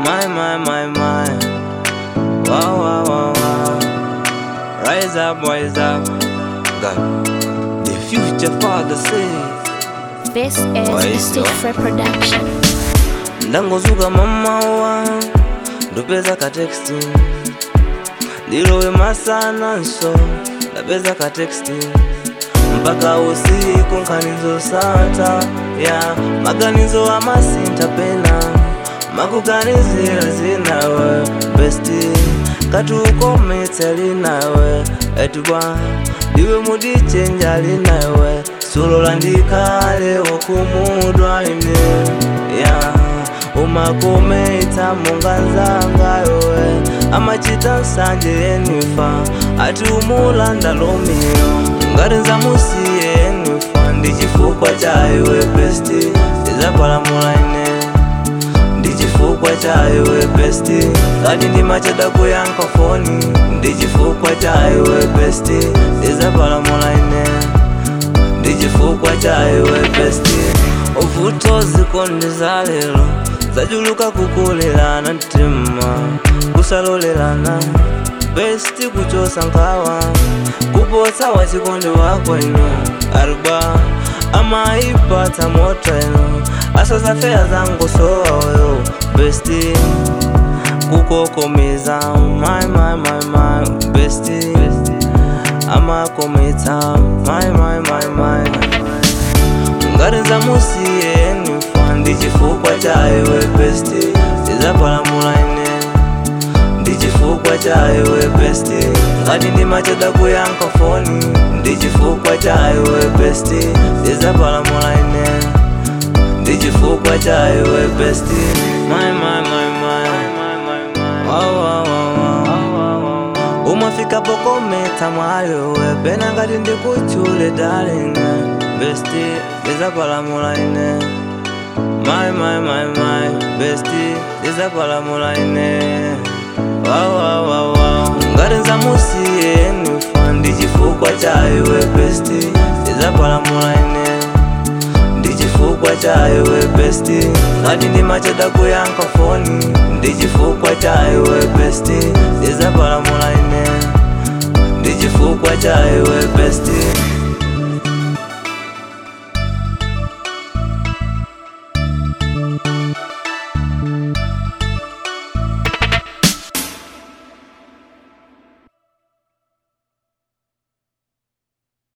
My, my, my, my. Wow, wow, wow, wow. Rise up, rise up. God. The future father says. This is Why Mystic so? Free Production. ndangozuka mamawa ndopeza kateksti ndilowe masana nso ndapeza kateksti mpaka usiku nkhanizo sata ya maganizo amasinta pena makuganizira zinawe besti kati ukometse linawe etubwa ndiwe mudichenja linawe sulola ndikale wokumudwa ine ya umakomeita munganzangayowe amachita nsanje yenifa ati umulanda lomiyo ngati nzamusiye yenifa ndi chifukwa chaiwe besti ndizapalamula ine ndi chifukwa chaiwe besti ngati ndimacheda kuyankha foni ndi chifukwa chaiwe besti ndizapalamula ine ndi chifukwa chaiwe besti uvuto zikondi za lero zachuluka kukulelana mtima kusalolelana besti kuchosa nkhawa kupotsa wachikondi wako ino arba amaipatsa moto ino asozafeya zangu sowayo besti kukokomeza my, my, my, my, besti amakometsa my, my, my, my. ngati nzamusiye nifa ndi chifukwa chaiwe besti ndizapalamula ine ndi chifukwa chaiwe besti ngati ndimacheda kuyankha foni ndi chifukwa chaiwe besti ndizapalamula ine ndi chifukwa chaiwe besti my, my, my, my. Wow, wow, wow, wow. umafika pokometa mwayowe pena ngati ndikuchule darling besti ndizapalamula ine my, my, my, my. besti ndizapalamula ine wow, wow, wow, wow. ngati nzamusiye nifa ndi chifukwa chaiwe besti ndizapalamula ine ndi chifukwa chaiwe besti ngati ndimacheda kuyankha foni ndi chifukwa chaiwe besti ndizapalamula ine ndi chifukwa chaiwe besti